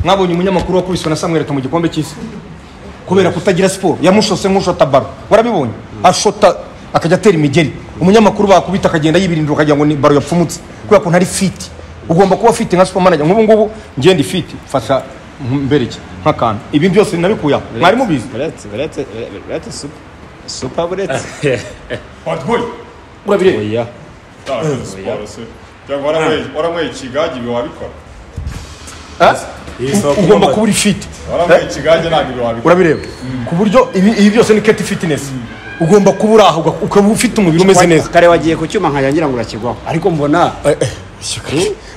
mwabonye umunyamakuru wakubiswe na samuel mu gikombe cy'isi kubera kutagira siporo yamushose nk'ushota baro warabibonye ashota akajya atera imigeri umunyamakuru bakubita akagenda yibirindira ukagira ngo ni baro yapfumutse kubera ko ntari fiti ugomba kuba fiti nka supermanager nk'ubu ngubu ngende fiti mfasha mbereke nk'akantu ibi byose nabikuye aho mwari mubizi buretse buretse buretse supa supa buretse watwoye urabireba oya siporo se cyangwa waramweye- waramweye ikigage ibi wabikora Ah? Iyi si ugomba wakumbaza. kuba uri fiti waramweye ikigage ntabwo ibi wabikora urabireba ku buryo ibi ibi byose ni keti fitinesi ugomba kuba uri aho uga- ukaba ufite umubiri umeze neza kare wagiye ku cyuma nkanjya ngira ngo urakigwaho ariko mbona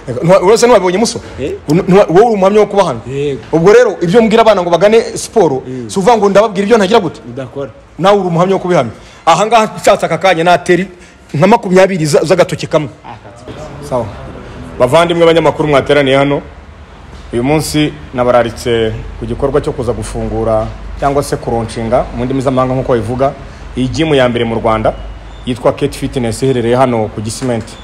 Ntiwa- urasa ntiwabibonye muso Eh? N- ntiwa- wowe uri umuhamya wo kuba hano Yego. ubwo rero ibyo mbwira abana ngo bagane siporo si uvuga ngo ndababwira ibyo ntagira gute udakora nawe uri umuhamya wo kubihamya ahangaha nshatse aka kanya nateri nka makumyabiri za- z'agatoki kamwe sawa bavandimwe abanyamakuru mwateraniye hano uyu munsi nabararitse ku gikorwa cyo kuza gufungura cyangwa se kuronshinga mu ndimi z'amahanga nk'uko babivuga iyi gimu ya mbere mu rwanda yitwa kate fitness iherereye hano ku gisimenti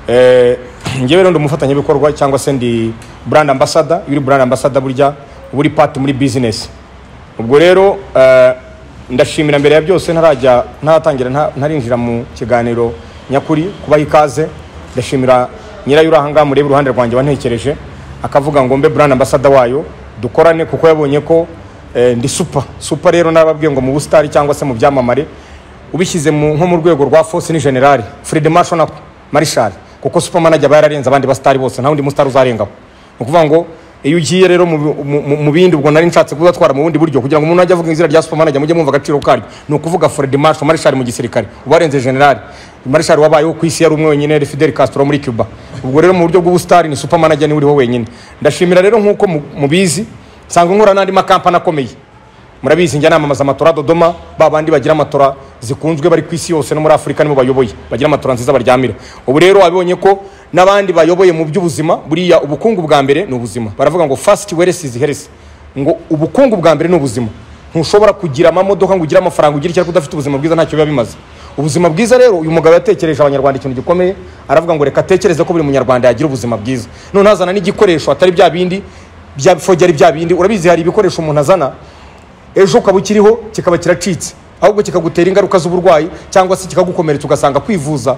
Eh, njyewe rero ndi umufatanyabikorwa cyangwa se ndi brand ambassador iyo uri brand ambassador burya uba uri part muri business ubwo rero eh, ndashimira mbere ya byose ntarajya ntaratangira nta- ntarinjira mu kiganiro nyakuri kubaha ikaze ndashimira nyirayo uri ahangaha mureba uruhande rwanjye wantekereje akavuga ngo mbe brand ambassador wayo dukorane kuko yabonye ko eh, ndi super super rero narababwiye ngo mu busitari cyangwa se mu byamamare ubishyize mu- nko mu rwego rwa force ni general Fred Marshal nako Marshal kuko supermanager aba yararenze abandi basitari bose nta wundi musitari uzarengaho ni ukuvuga ngo iyo ugiye rero mu, mu, mu, mu bindi ubwo nari nshatse kuzatwara mu bundi buryo kugira ngo umuntu ajye avuga izina rya supermanager mujye mwumva agaciro karyo ni ukuvuga Fred Marshal Marshal mu gisirikare ubarenze general Marshal wabayeho ku isi yari umwe wenyine yari Fidel Castro muri Cuba ubwo rero mu buryo bw'ubusitari ni supermanager niwe uriho wenyine ndashimira rero nk'uko mu- mubizi nsanga nkora n'andi makampani akomeye murabizi njya namamaza amatora dodoma ba bandi bagira amatora zikunzwe bari ku isi yose no muri afurika nibo bayoboye bagira amatora nziza baryamira ubu rero wabibonye ko n'abandi bayoboye mu by'ubuzima buriya ubukungu bwa mbere ni ubuzima baravuga ngo fasiti weresi izi heresi ngo ubukungu bwa mbere ni ubuzima ntushobora kugira amamodoka ngo ugire amafaranga ugire icyo ariko udafite ubuzima bwiza ntacyo biba bimaze ubuzima bwiza rero uyu mugabo yatekereje abanyarwanda ikintu gikomeye aravuga ngo reka atekereze ko buri munyarwanda yagira ubuzima bwiza none hazana n'igikoresho atari bya bindi bya fogera bya bindi urabizi hari ibikoresho umuntu azana ejo ukaba ukiriho kikaba kiracitse ahubwo kikagutera ingaruka z'uburwayi cyangwa se kikagukomeretsa ugasanga kwivuza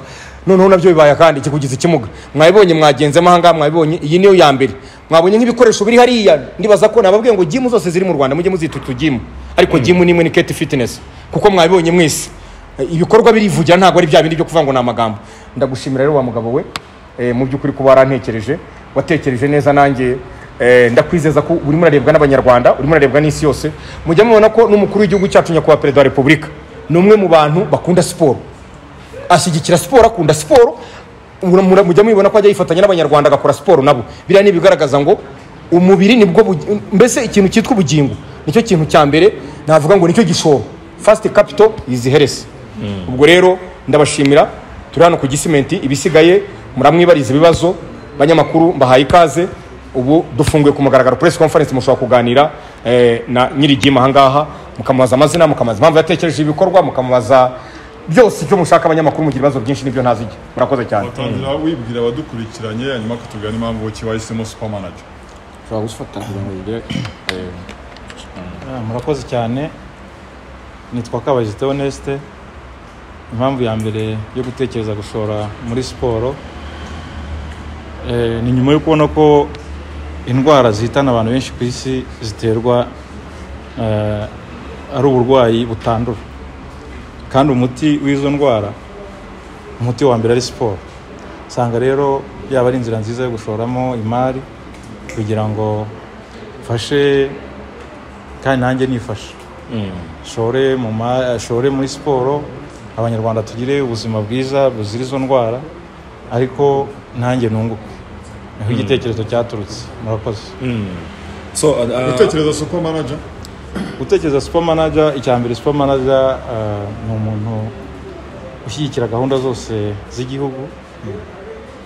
noneho nabyo bibaye kandi kikugize ikimuga mwabibonye mwagenzemo ahangaha mwabibonye iyi niyo ya mbere mwabonye nk'ibikoresho biri hariya ndibaza ko nababwiye ngo gimu zose ziri mu rwanda mujye muzita utu gimu ariko gimu nimwe ni keti fitinesi kuko mwabibonye mwese ibikorwa birivugira ntabwo ari bya bindi byo kuvuga ngo ni amagambo ndagushimira rero wa mugabo we Eh, mu by'ukuri kuba warantekereje watekereje neza nanjye eh, ndakwizeza ko urimo urarebwa n'abanyarwanda urimo urarebwa n'isi yose mujya mubona ko n'umukuru w'igihugu cyacu nyakubahwa perezida wa repubulika ni umwe mu bantu bakunda siporo ashyigikira siporo akunda siporo mura- mura- mujya mubibona ko ajya yifatanya n'abanyarwanda agakora siporo nabo biriya ni ibigaragaza ngo umubiri nibwo bugi- mbese ikintu cyitwa ubugingo nicyo kintu cya mbere navuga ngo nicyo gishoro fasiti kapito izi heresi ubwo rero ndabashimira turi hano ku gisimenti ibisigaye muramwibariza ibibazo banyamakuru mbahaye ikaze ubu dufunguye ku mugaragaro press conference mushobora kuganira eh, na nyirigima ahangaha mukamubaza amazina mukamubaza impamvu yatekereje ibikorwa mukamubaza byose icyo mushaka abanyamakuru mugira ibibazo byinshi nibyo ntazijya murakoze cyane watangira wibwira abadukurikiranye hanyuma akatubwira n'impamvu ki wahisemo supermanager ushobora gufata kugira ngo ugire Ah, murakoze cyane nitwa kabagita honeste impamvu ya mbere yo gutekereza gushora muri siporo eh, ni nyuma yo kubona ko indwara zihitana abantu benshi ku isi ziterwa eh, ari uburwayi butandura kandi umuti w'izo ndwara umuti wa mbere ari siporo usanga rero yaba ari inzira nziza yo gushoramo imari kugira ngo mfashe kandi nanjye nifasha shore mu ma- shore muri siporo abanyarwanda tugire ubuzima bwiza buzira izo ndwara ariko nanjye nunguke niho igitekerezo cyaturutse murakoze So, uh, uh, utekereza supermanager gutekereza supermanager icya mbere supermanager uh, ni umuntu ushyigikira gahunda zose z'igihugu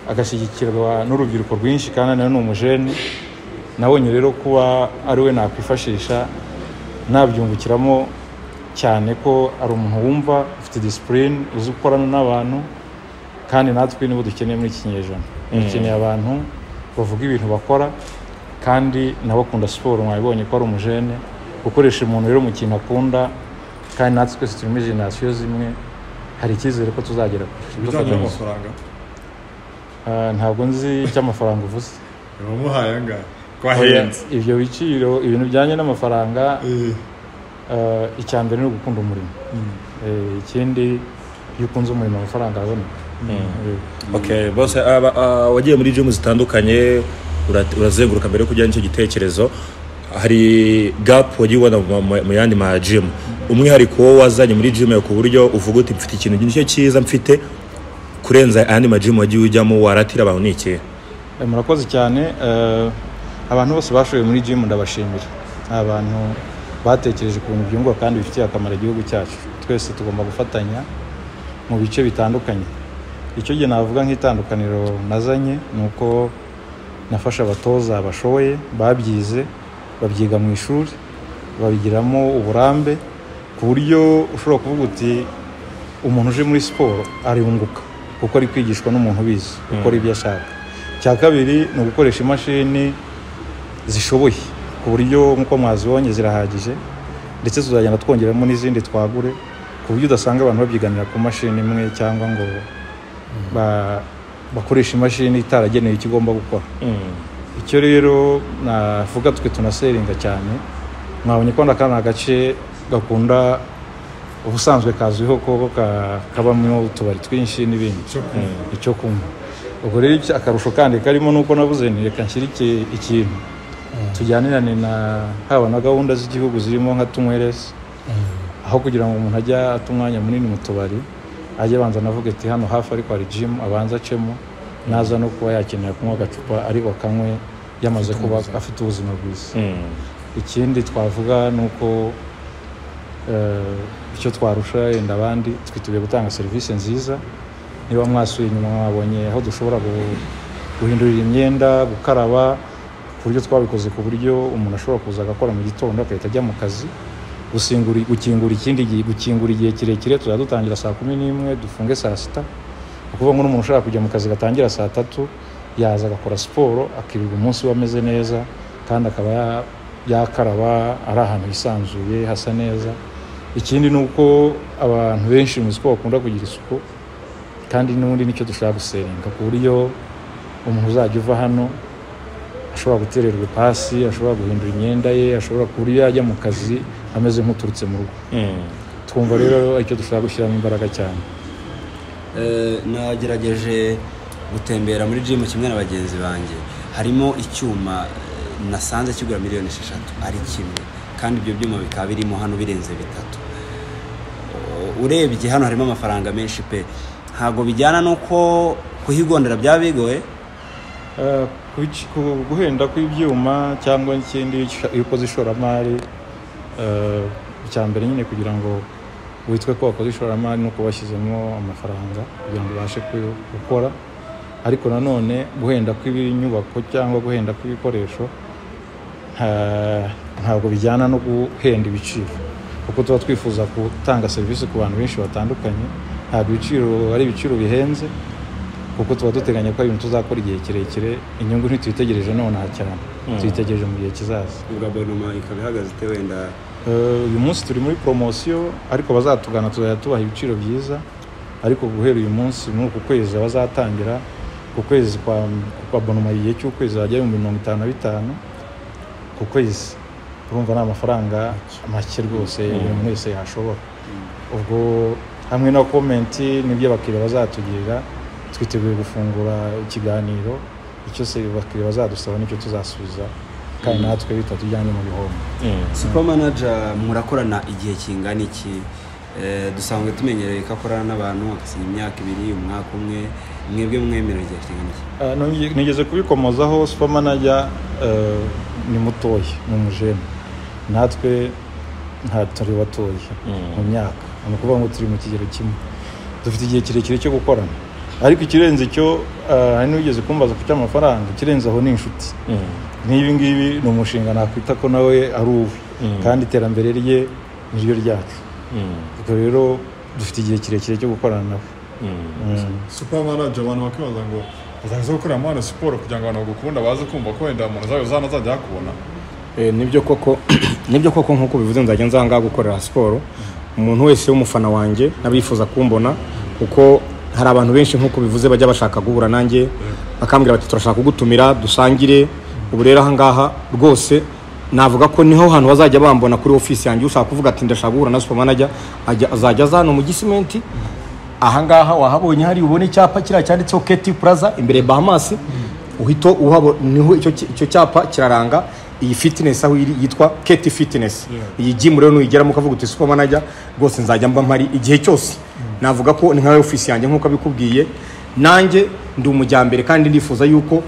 agashyigikirwa n'urubyiruko rwinshi kandi nawe ni umujene nabonye rero kuba ari we nakwifashisha nabyungukiramo cyane ko ari umuntu wumva ufite disipurine uzi gukorana n'abantu kandi natwe nibo dukeneye muri iki kinyejana dukeneye abantu bavuga ibintu bakora kandi nawe akunda siporo mwabibonye ko ari umujene gukoresha umuntu rero mu kintu akunda kandi natwe twese turimo generasiyo zimwe hari icyizere ko tuzagera kure ibijyanye n'amafaranga Ah, ntabwo nzi icy'amafaranga uvuze bamuhaye angahe ko ahenze ibyo biciro ibintu bijyanye n'amafaranga Eh, eh, icya mbere ni ugukunda umurimo Eh, ikindi iyo ukunze umurimo amafaranga aboneka Eh, Okay, bose aba- ah, wagiye muri gym zitandukanye ura- urazenguruka mbere yo kujya n'icyo gitekerezo hari gap wagiye ubona mu- mu- mu yandi ma gym umwihariko wo wazanye muri gym yawe ku buryo uvuga uti mfite ikintu nicyo cyiza mfite kurenza ayandi ma gym wagiye ujyamo waratira abantu ni ikihe Eh, murakoze cyane Eh, abantu bose bashoboye muri gym ndabashimira ni abantu batekereje ku bintu byunguka kandi bifitiye akamaro igihugu cyacu twese tugomba gufatanya mu bice bitandukanye icyo gihe navuga nk'itandukaniro nazanye ni uko nafasha abatoza bashoboye babyize babyiga mu ishuri babigiramo uburambe ku buryo ushobora kuvuga uti umuntu uje muri siporo arunguka kuko ari kwigishwa n'umuntu ubizi gukora ibyo ashaka icya kabiri ni ugukoresha imashini zishoboye ku buryo nk'uko mwazibonye zirahagije ndetse tuzagenda twongeramo n'izindi twagure ku buryo udasanga abantu babyiganira ku mashini imwe cyangwa ngo ba- bakoreshe imashini itaragenewe icyo igomba gukora icyo rero navuga twe tunaseringa cyane mwabonye ko aka ni agace gakunda ubusanzwe kazwiho ko ka- kabamo utubari twinshi n'ibindi icyo kunywa ubwo rero iki- akarusho kandi karimo nuko nabuze ni reka nshyire iki- ikintu tujyanirane na haba na gahunda z'igihugu zirimo nka tunyweresi aho kugira ngo umuntu ajye ata umwanya munini mu tubari ajye abanza anavuga ati hano hafi ariko hari jimu abanza acemo naza no kuba yakenera kunywa agacupa ariko akanywe yamaze kuba afite ubuzima bwiza ikindi twavuga ni uko eh, icyo twarusha yenda abandi twiteguye gutanga serivisi nziza niba mwasuye inyuma mwabonye aho dushobora gu- guhindurira imyenda gukaraba ku buryo twabikoze ku buryo umuntu ashobora kuza agakora mu gitondo agahita ajya mu kazi gusingura- gukingura ikindi gihe gukingura igihe kirekire tuzajya dutangira saa kumi n'imwe dufunge saa sita ni ukuvuga ngo n'umuntu ushaka kujya mu kazi gatangira saa tatu yaza agakora siporo akirirwa umunsi we ameze neza kandi akaba ya- yakaraba ari ahantu hisanzuye hasa neza ikindi ni uko abantu benshi muzi ko bakunda kugira isuku kandi n'ubundi nicyo dushaka gusenga ku buryo umuntu uzajya uva hano ashobora gutererwa ipasi ashobora guhindura imyenda ye ashobora ku buryo yajya mu kazi ameze nk'uturutse mu rugo twumva rero icyo dushaka gushyiramo imbaraga cyane Eh, nagerageje gutembera muri gym kimwe na bagenzi banjye harimo icyuma eh, nasanze kigura miliyoni esheshatu ari kimwe kandi ibyo byuma bikaba birimo hano birenze bitatu O- urebye hano harimo amafaranga menshi pe ntabwo bijyana n'uko kuhigondera byaba bigoye Eh, kuki- ku- guhenda kw'ibyuma cyangwa ikindi sh- iyo ukoze ishoramari eh, icya mbere nyine kugira ngo witwe ko wakoze ishoramari ni uko washyizemo amafaranga kugira ngo ubashe ku- gukora ariko nanone guhenda kw'inyubako cyangwa guhenda kw'ibikoresho nta- ntabwo bijyana no guhenda ibiciro kuko tuba twifuza gutanga serivisi ku bantu benshi batandukanye ntabwo ibiciro ari ibiciro bihenze kuko tuba duteganya ko ari ibintu tuzakora igihe kirekire inyungu ntituyitegereje nonaha cyane tuyitegereje mu gihe kizaza ubwo abonoma ikaba ihagaze ite wenda Eh, uyu munsi turi muri poromosiyo ariko bazatugana tuzajya tubaha ibiciro byiza ariko guhera uyu munsi muri uku kwezi bazatangira ku kwezi kwa kwa bonoma igihe cy'ukwezi hajya ibihumbi mirongo itanu na bitanu ku kwezi urumva ni amafaranga make rwose buri muntu wese yashobora ubwo hamwe na komenti n'ibyo abakiriya bazatugirira twiteguye gufungura ikiganiro icyo se abakiriya bazadusaba nicyo tuzasubiza kandi natwe bitatujyanye mu bihombo super manager murakorana igihe kingana iki Eh, dusanzwe tumenyereye ko akorana n'abantu agasinya imyaka ibiri umwaka umwe mwebwe mwemera igihe kingana iki Ah, nonge- nigeze kubikomozaho supermanager eh, ni mutoya ni umujene natwe nta turi batoya mu myaka ni ukuvuga ngo turi mu kigero kimwe dufite igihe kirekire cyo gukorana ariko ikirenze cyo ah, hari n'uwigeze kumbaza ku cy'amafaranga ikirenze aho ni inshuti nk'ibi ngibi ni umushinga nakwita ko nawe ari uwe kandi iterambere rye ni ryo ryacu ubwo rero dufite igihe kirekire cyo gukorana nawe Mm. super manager abantu bakibaza ngo uzaza gukorera muri hano siporo kugira ngo abantu bagukunda baze kumva ko wenda umuntu zawe uzana azajya hakubona Eh, nibyo koko nibyo koko nkuko bivuze nzajya nza ngaha gukorera siporo umuntu wese w'umufana wanjye n'abifuza kumbona kuko hari abantu benshi nkuko bivuze bajya bashaka guhura nanjye bakambwira bati turashaka kugutumira dusangire ubu rero aha ngaha rwose navuga ko niho hantu bazajya bambona kuri ofisi yanjye ushaka kuvuga ati ndashaka guhura na supermanager ajya azajya aza hano mu gisimenti ahangaha wahabonye hari ubone icyapa kiriya cyanditseho keti puraza imbere ya bahamasi uhita uhabona niho icyo ki- icyo cyapa kiraranga iyi fitinesi aho iri yitwa keti fitinesi iyi jimu rero nuyigeramo ukavuga uti supa manajya rwose nzajya mba mpari igihe cyose navuga ko ni nka ofisi yanjye nk'uko abikubwiye nanjye ndi umujyambere kandi ndifuza yuko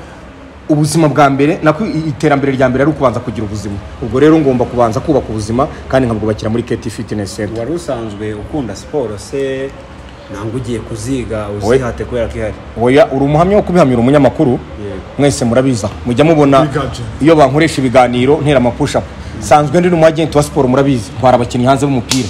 ubuzima bwa mbere nako i- iterambere rya mbere ari ukubanza kugira ubuzima ubwo rero ngomba kubanza kubaka ubuzima kandi nkabwubakira muri keti fitinesi senta wari usanzwe ukunda siporo se ntabwo ugiye kuziga uzihate kubera ko ihari oya uri umuhamya wo kubihamira umunyamakuru mwese murabiza mujya mubona Biganje. iyo bankoresha ibiganiro ntera amapushapu sanzwe ndi n'umwagenti wa siporo murabizi ntwara abakinnyi hanze b'umupira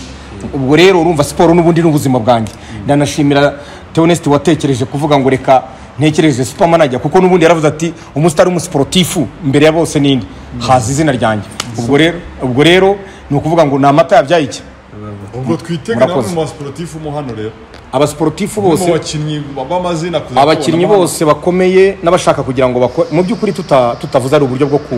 ubwo rero urumva siporo n'ubundi ni ubuzima bwanjye ndanashimira teonesiti watekereje kuvuga ngo reka ntekereze supermanager kuko n'ubundi yaravuze ati umusitari umusiporutifu imbere ya bose nindi haza izina ryanjye ubwo rero ubwo rero ni ukuvuga ngo ni amata yabyaye iki ubwo twitega nawe Murakoze. mu basiporutifu mu hano rero abasiporutifu mu bose bakinnyi b'amazina kuza abakinnyi kubona bose bakomeye n'abashaka kugira ngo bakore mu by'ukuri tuta- tutavuze ari uburyo bwo ku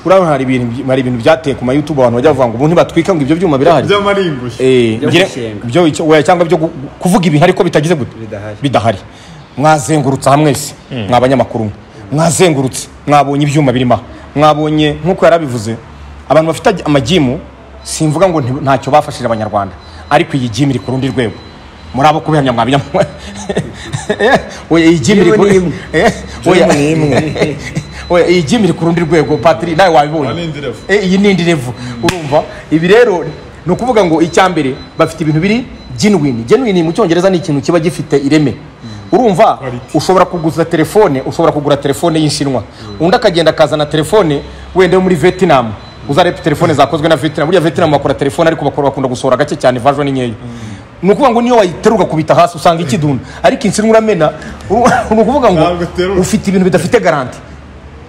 urabona hari ibintu by- hari ibintu byateye ku ma youtube abantu bajya bavuga ngo ubu ntibatwika ngo ibyo byuma birahari by'amaringushyo Eh, Byo ngire- gusenga. byo icyo- oya, cyangwa byo gu- kuvuga ibintu ariko bitagize gute Bidahari. bidahari mwazengurutse aha mwese mwabanyamakuru mwe. mwazengurutse mwabonye ibyuma birimo aha mwabonye nk'uko yari abivuze abantu bafite ag- amajimu simvuga ngo nti- ntacyo bafashije abanyarwanda ariko iyi jimu iri ku rundi rwego muri abo kubihamya mwabihamya oya iyi jimu iri ku Jimu ni imwe. Eh, oya. oya iyi jimu iri ku rundi rwego patiri nawe Aha ni wabibonye indi level. E, iyi ni indi revu urumva ibi rero ni ukuvuga ngo icya mbere bafite ibintu biri genuine genuine mu cyongereza ni ikintu kiba gifite ireme urumva ushobora kuguza telefone ushobora kugura telefone y'inshinwa undi akagenda akazana telefone wenda yo muri vietnam uzareba telefone zakozwe na vietnam buriya vietnam bakora telefone ariko bakora bakunda gusohora gake cyane version ni nkeya ni ukuvuga ngo niyo wayiteruka kubita hasi usanga ikidunda ariko inshinwa uramena uru- ni ukuvuga ngo Ntabwo iterura. ufite ibintu bidafite garanti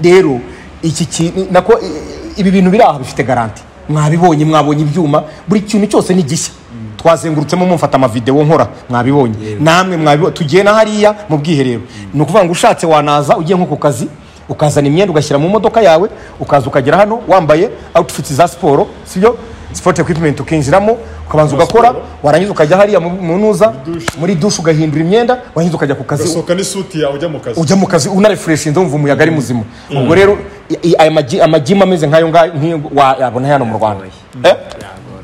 rero iki kintu nako i- i- ibi bintu biri aha bifite garanti mwabibonye mwabonye ibyuma buri kintu cyose ni gishya twazengurutsemo mumfata amavidewo nkora mwabibonye namwe mwabibonye tugiye na hariya mu bwiherero ni ukuvuga ngo ushatse wanaza ugiye nko ku kazi ukazana imyenda ugashyira mu modoka yawe ukaza ukagera hano wambaye outfits za siporo sibyo sport equipment ukinjiramo ukabanza ugakora warangiza ukajya hariya mu- mu ntuza muri dushe ugahindura imyenda warangiza ukajya ku kazi ugasohoka n'isuti yawe ujya mu kazi ujya mu kazi unarefureshinze wumva umuyaga ari muzima ubwo rero i- i- aya magi- amajimu ameze nk'ayo ngayo nk'iyo wa- yabona hano mu rwanda Eh?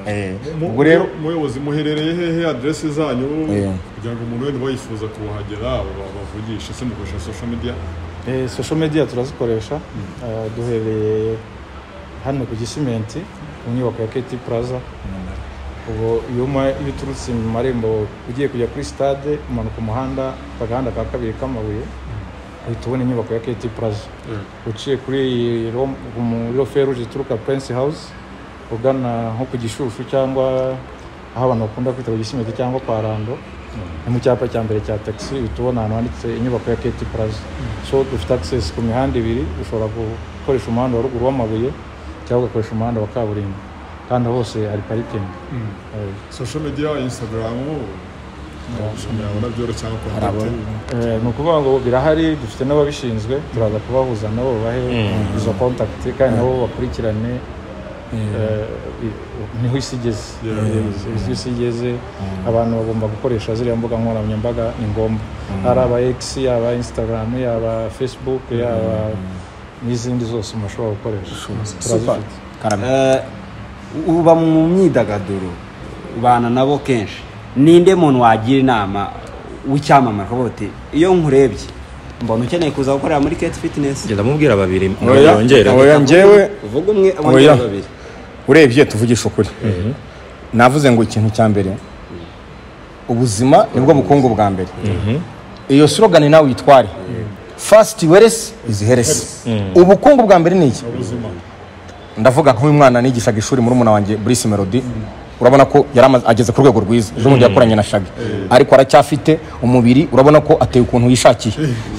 Eh, Mu- ubwo rero muyobozi muherereye hehe adresse zanyu Eh. kugira ngo umuntu wenda bayifuza kuhagera ba- bavugishe se mukoresha social media Eh, social media turazikoresha Eh, duhereye hano ku gisimenti ku nyubako ya keti puraza ubu iyo uma- iyo uturutse mu marembo ugiye kujya kuri sitade umanuka umuhanda akagahanda ka kabiri k'amabuye uhita ubona inyubako ya keti puraza uciye kuri ro- mu- ro feruje ituruka prince house ugana nko ku gishushu cyangwa aho abantu bakunda kwita ku gisimenti cyangwa kwa rando ni mu cyapa cya mbere cya taxi uhita ubona ahantu handitse inyubako ya keti puraza so dufite access ku mihanda ibiri ushobora gukoresha umuhanda wa ruguru w'amabuye cyangwa ugakoresha umuhanda wa kaburimbo kandi hose hari parikingi Eh, social media instagram ushobora kubona byoroshye cyangwa abona. kontakiti Eh, ni ukuvuga ngo birahari dufite n'ababishinzwe turaza kubahuza nabo babahe izo contact kandi nabo bakurikirane eh, i- niho isi igeze Eh, isi igeze abantu bagomba gukoresha ziriya mbuga nkoranyambaga ni ngombwa ari aba x yaba instagram yaba facebook yaba n'izindi zose umuntu ashobora gukoresha turazifite karame Eh, uba mu myidagaduro ubana nabo kenshi ninde muntu wagira inama w'icyamamare ukavuga uti iyo nkurebye mbona ukeneye kuza gukorera muri keti fitinesi genda mubwira babiri Oya, mwongere oya. njyewe- uvuga umwe Oya. abongera babiri urebye tuvugisha ukuri navuze ngo ikintu cya mbere ubuzima nibwo bukungu bwa mbere iyo slogani nawe uyitware fasiti weresi izi heresi ubukungu bwa mbere ni iki ubuzima ndavuga nk'uyu mwana nigishaga ishuri muri wanjye burisi melody urabona ko yari amaze- ageze ku rwego rwiza ejo bundi yakoranye na shagi ariko aracyafite umubiri urabona ko ateye ukuntu yishakiye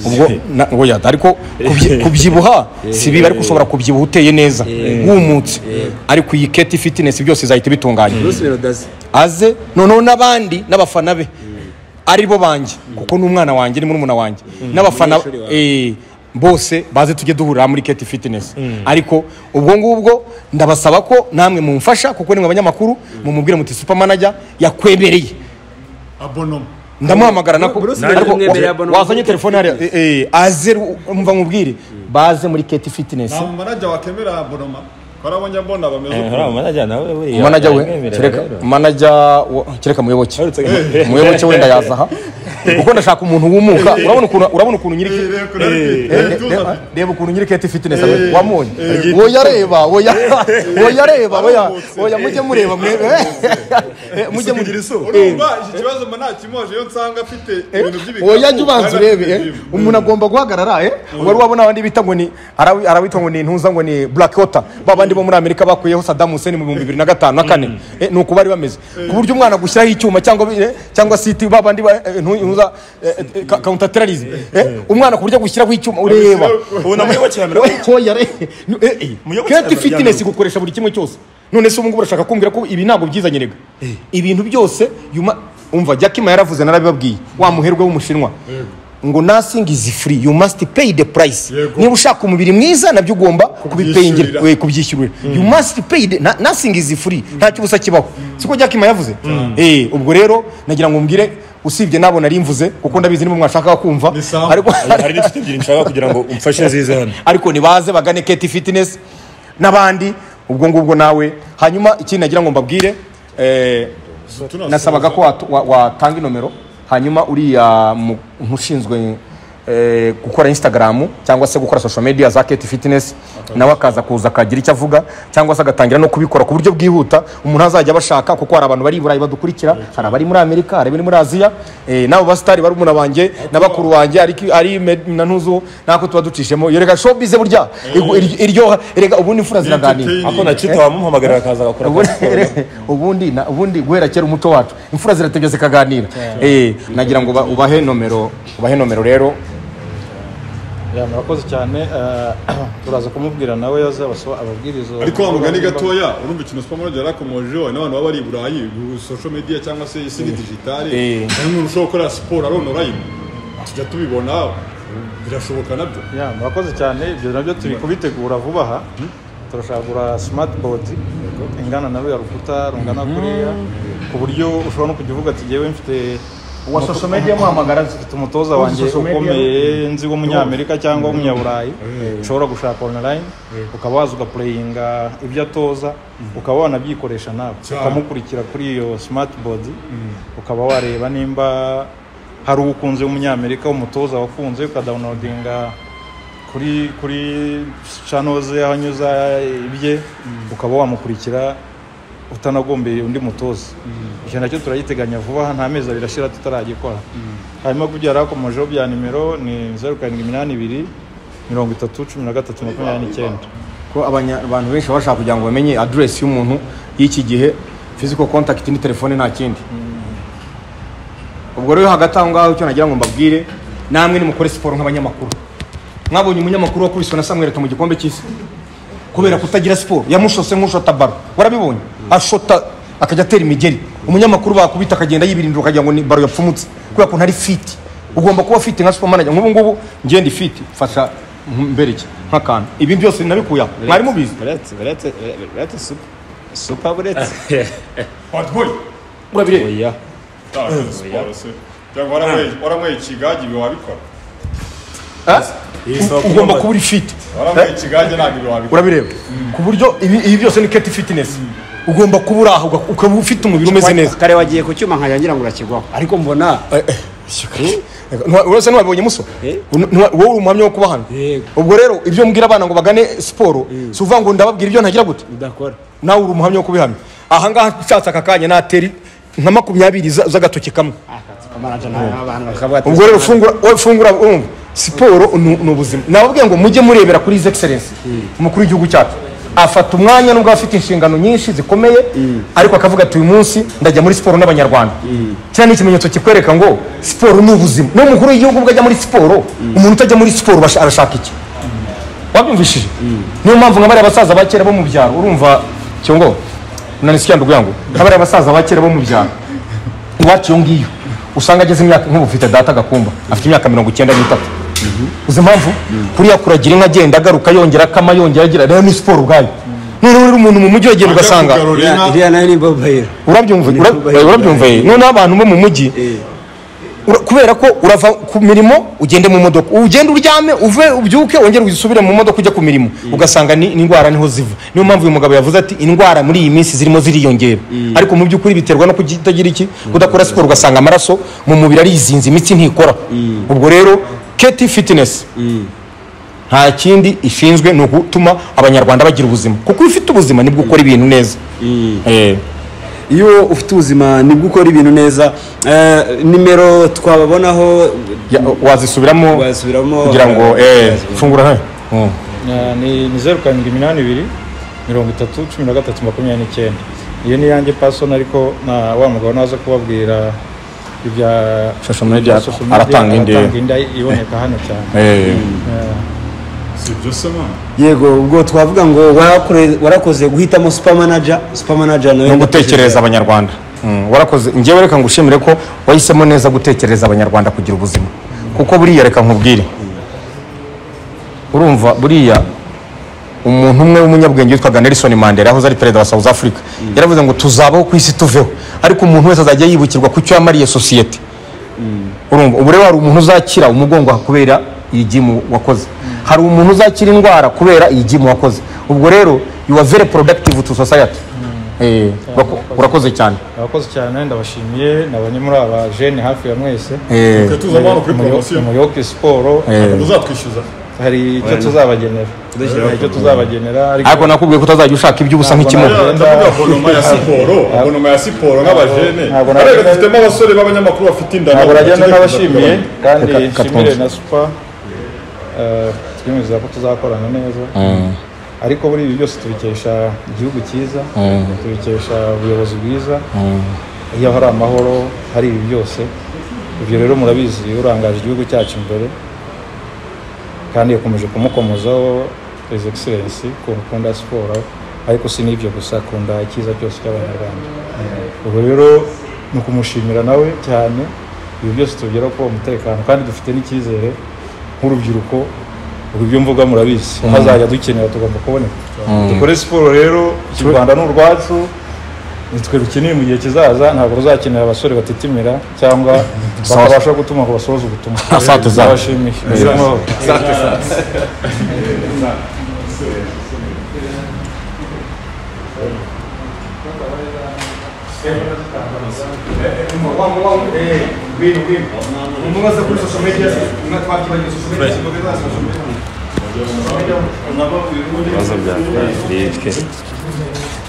ubwo na- oya, ariko kubyi- kubyibuha si bibi ariko ushobora kubyibuha uteye neza wumutse ariko iyi keti fitinesi byose izahita ibitunganya bruce melodazi aze noneho n'abandi n'abafana be ari bo banjye kuko ni umwana wanjye ni murumuna wanjye n'abafana Umunyeshuri wawe. eh, bose baze tujye duhurira muri keti fitinesi ariko ubwo ngubwo ndabasaba ko namwe mumfasha kuko ni mwe abanyamakuru mumubwire muti supamanaja yakwemereye abonoma ndamuhamagara nako Bruce ariko Melody mwemereye wa- abona wazanye muri telefone hariya eh, eh, aze umva mubwire baze muri keti fitinesi nta mumanajya wakemera abonoma barabonye abona bameze hari amanajya nawe buriya manager we yamwemerera kereka rero. manager wa- kereka muyoboke Uretse ko- umuyoboke wenda yazaha kuko ndashaka umuntu wumuka urabona ukuntu urabona ukuntu nyiri neza reba ukuntu nyiri kete fitness abe wamunye woya reba woya woya reba woya woya mujye mureba mwebe Eh, mujye mugira isu urumva iki kibazo mba ntakimoje iyo nsanga afite ibintu by'ibikapu woya jya ubanza kandi afite urebe eh. gym. umuntu agomba guhagarara eh wari wabona abandi bita ngo ni arawi- arawita ngo ni intuza ngo ni black water ba bandi bo muri amerika bakuyeho saddam hussein mu bihumbi bibiri na gatanu na kane Eh, ni uko bari bameze ku buryo umwana gushyiraho icyuma cyangwa bi- eh, cyangwa siti ba bandi ba eh, intu- intuza counter terrorism umwana ku buryo agushyiraho icyuma ureba ubu namuyoboke yamera Oya re- nu- eh, eh. Muyoboke Keti arabyanga fitinesi uko. gukoresha buri kimwe cyose none se ubu ngubu urashaka kumbwira ko ibi ntabwo byizanye rega ibintu byose yuma umva jakima yaravuze narabibabwiye wa muherwe w'umushinwa ngo nothing is free you must pay the price Yego. niba ushaka umubiri mwiza nabyo ugomba kubipeyingira Kubyishyurira. we kubyishyurira you must pay the na- nothing is free ntacyo ubusa kibaho siko jakima yavuze eh ubwo rero nagira ngo mbwire usibye nabo nari mvuze kuko ndabizi nibo mwashaka kumva Ni sawa. ariko hari n'inshuti ebyiri nshaka kugira ngo umfashe zize hano ariko nibaze bagane keti fitinesi n'abandi ubwo ngubwo nawe hanyuma ikindi nagira ngo mbabwire eh, tunasoza. nasabaga ko watu- wa- watanga inomero hanyuma uriya mu- ntushinzwe eh, gukora instagram cyangwa se gukora social media za keti fitinesi nawe akaza kuza akagira icyo avuga cyangwa se agatangira no kubikora ku buryo bwihuta umuntu azajya abashaka kuko hari abantu bari i burayi badukurikira hari abari muri amerika hari abari muri aziya eh, n'abo basitari barumuna banjye na bakuru wanjye ariko ari med- na ntuzo nako tuba ducishemo yereka showbiz burya igu- iryo- iryoha erega ubundi imfura ziraganira ako nacita wamuhamagara akaza agakora ubundi akazi. ubundi na- ubundi guhera kera umuco wacu imfura ziratebya zikaganira eh nagira ngo uba- ubahe nomero ubahe nomero rero Ya, murakoze cyane eh, turaza kumubwira nawe yazabaso ababwiriza ariko wa mugani gatoya urumva ikintu supermarket yarakomojeho n'abantu baba bari i burayi gu- social media cyangwa se isi ni digitale Eh. hari umuntu ushobora gukora siporo ari online tujya tubibona birashoboka nabyo Ya, murakoze cyane ibyo nabyo turi kubitegura vuba aha turashagura smartboard ingana na ya rukuta rungana kuriya ku buryo ushobora no kujya uvuga ati yewe mfite Uwa social media muhamagara azi. mfite umutoza wanjye social media. ukomeye nzi w'umunyamerika cyangwa w'umunyaburayi ushobora gushaka online ukaba waza ugapureyinga ibyo atoza ukaba wanabikoresha nawe ukamukurikira kuri iyo smartboard ukaba wareba nimba hari uwo ukunze w'umunyamerika w'umutoza wakunze ukadawunodinga kuri kuri channel ze aho anyuza ibye ukaba wamukurikira utanagombeye undi mutoza icyo nacyo turagiteganya vuba aha nta mezi abiri ashira tutaragikora hanyuma kubyo yari akomojeho bya nimero ni zeru karindwi iminani ibiri mirongo itatu cumi na gatatu makumyabiri n'icyenda ko abanya- abantu benshi baba bashaka kugira ngo bamenye aderesi y'umuntu y'iki gihe physical contact ni telefone nta kindi ubwo rero hagati aho ngaho icyo nagira ngo mbabwire namwe nimukore siporo nk'abanyamakuru mwabonye umunyamakuru wakubiswe na samweri mu gikombe cy'isi kubera kutagira siporo yamushose nk'ushota baro warabibonye ashota akajya atera imigeri umunyamakuru bakubita akagenda yibirindura ukagira ngo ni baro yapfumutse kubera ko ntari fiti ugomba kuba fiti nka supermanager nk'ubu ngubu ngende fiti mfasha mbereke nk'akantu ibi byose nabikuye aho mwari mubizi Buretse, buretse, buretse, supa. Supa buretse. bad boy urabireba oya Ah, siporo se cyangwa waranyweye- waranyweye ikigage ibi wabikora Ah? Iyi soko ugomba y'amazi. kuba uri fiti waranyweye ikigage ntabwo ibi wabikora urabireba ku buryo ibi ibi byose ni keti fitinesi ugomba kuba uri aho uga- ukaba ufite umubiri umeze neza kare wagiye ku cyuma nkayangira ngo urakigwaho ariko mbona Ntiwa- urasa ntiwabonye muso Ntiwa- wowe uri umuhamya wo kuba hano Yego. ubwo rero ibyo mbwira abana ngo bagane siporo si uvuga ngo ndababwira ibyo ntagira gute udakora nawe uri umuhamya wo kubihamya ahangaha nshatse aka kanya nateri nka makumyabiri za- z'agatoki kamwe amaraja n'abantu bakavuga ati ubwo rero fungura wowe fungura urumva siporo ni ni ubuzima nababwiye ngo mujye murebera kuri his excellence umukuru w'igihugu cyacu afata umwanya nubwo aba afite inshingano nyinshi zikomeye ariko akavuga ati uyu munsi ndajya muri siporo n'abanyarwanda kiriya ni ikimenyetso kikwereka ngo siporo ni ubuzima n'umukuru w'igihugu ubwo ajya muri siporo umuntu utajya muri siporo basha- arashaka iki wabyumvishije niyo mpamvu nka bariya basaza ba kera bo mu byaro urumva cyongo nanisikiya ndubwira ngo nka bariya basaza ba kera bo mu byaro iwacu iyo ngiyo usanga ageze imyaka nk'ubu ufite data gakumba afite imyaka mirongo icyenda n'itatu uzi impamvu kuriya kuragira inka agenda agaruka yongera akama yongera agira rero ni siporo ubwayo noneho rero uri umuntu mu mujyi wagenda ugasanga kugarura inka iriya nayo ni mobile urabyumva Ni ura- kubahiga. urabyumva ye noneho abantu bo mu mujyi ura- kubera ko urava ku mirimo ugende mu modoka ugenda uryame uve ubyuke wongere usubire mu modoka ujya ku mirimo ugasanga ni ni indwara niho ziva niyo mpamvu uyu mugabo yavuze ati indwara muri iyi minsi zirimo ziriyongera ariko mu by'ukuri biterwa no kutagira iki kudakora siporo ugasanga amaraso mu mubiri arizinze imitsi ntikora ubwo rero keti fitinesi nta kindi ishinzwe ni ugutuma abanyarwanda bagira ubuzima kuko iyo ufite ubuzima nibwo ukora ibintu neza Eh. iyo ufite ubuzima nibwo ukora ibintu neza Eh, nimero twababonaho Ya, wazisubiramo wasubiramo kugira ngo eh, fungura hano Mm. Eh, ni ni zeru karindwi iminani ibiri mirongo itatu cumi na gatatu makumyabiri n'icyenda iyo ni iyanjye pasoni ariko na wa mugabo naza kubabwira ibya Social media ibya social media, aratanga indi. aratanga indi iboneka hano cyane Eh, si ibyo se mwana yego ubwo twavuga ngo warakore- warakoze guhitamo super manager super manager nawe no gutekereza abanyarwanda Mm, warakoze ngewe reka ngushimire ko wahisemo neza gutekereza abanyarwanda kugira ubuzima kuko buriya reka nkubwire urumva buriya umuntu umwe w'umunyabwenge witwaga Nelson Mandela yahoze ari perezida wa South Africa yaravuze ngo tuzabaho ku isi tuveho ariko umuntu wese azajya yibukirwa ku cyo yamariye sosiyete urumva ubu rero hari umuntu uzakira umugongo kubera iyi gimu wakoze hari umuntu uzakira indwara kubera iyi gimu wakoze ubwo rero you are very productive to society Eh, urako- urakoze cyane abakozi cyane ndabashimiye ni abanye muri aba jene hafi ya mwese Eh, tujya tuza hano kuri poromosiyo umuyoboke siporo eh. uzatwishyuza hari icyo tuzabagenera hari icyo tuzabagenera ariko nakubwiye ko utazajya ushaka iby'ubusa nk'ikimuga Ya, ndavuga bonoma ya siporo bonoma ya siporo nk'abajene Ntabwo na- arega dufitemo abasore b'abanyamakuru bafite inda ntabwo nagenda bakeneye n'abashimiye kuzagabanya. kandi Reka- reka nshimire twumve. na supa twemeza ko tuzakorana neza ariko muri ibi byose tubikesha igihugu cyiza tubikesha ubuyobozi bwiza iyo hari amahoro hari ibi byose ibyo rero murabizi urangaje igihugu cyacu imbere kandi yakomeje kumukomozaho his excellence ku ukunda siporo ariko si n'ibyo gusa akunda icyiza cyose cy'abanyarwanda ubwo rero ni ukumushimira nawe cyane ibi byose tubigeraho ko umutekano kandi dufite n'icyizere nk'urubyiruko ubu ibyo mvuga murabizi hazajya dukenera tugomba kuboneka dukore siporo rero iki rwanda ni urwacu nitwe rukeneye mu gihe kizaza ntabwo ruzakenera abasore batitimira cyangwa bakabasha gutuma ngo basohoze ubutumwa Asante sana. Ndabashimiye. Muzire amahoro. ibibazo byawe ni ibye